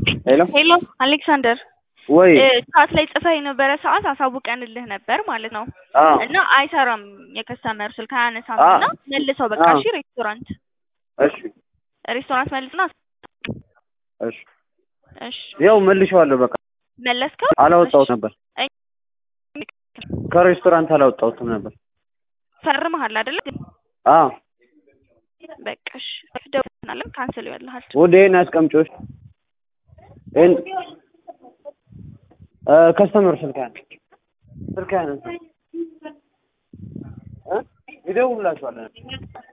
ሄሎ ሄሎ አሌክሳንደር ወይ ቻት ላይ ጽፈህ የነበረ ሰዓት አሳውቀንልህ ነበር ማለት ነው አ እና አይሰራም የከስተመር ስልክ አያነሳም አ እና መልሰው በቃ አ እሺ ሬስቶራንት እሺ ሬስቶራንት መልስና እሺ እሺ ያው መልሼዋለሁ። በቃ መለስከው አላወጣሁት ነበር እሺ። ከሬስቶራንት አላወጣሁትም ነበር። ፈርመሃል አይደለ አ በቃ እሺ ደውልናለን ካንስል ይበልሃል ወደ ይሄን አስቀምጪዎች ይሄን እ ከስተመር ስልክ ያነ ስልክ ያነ እ ይደውልላችኋል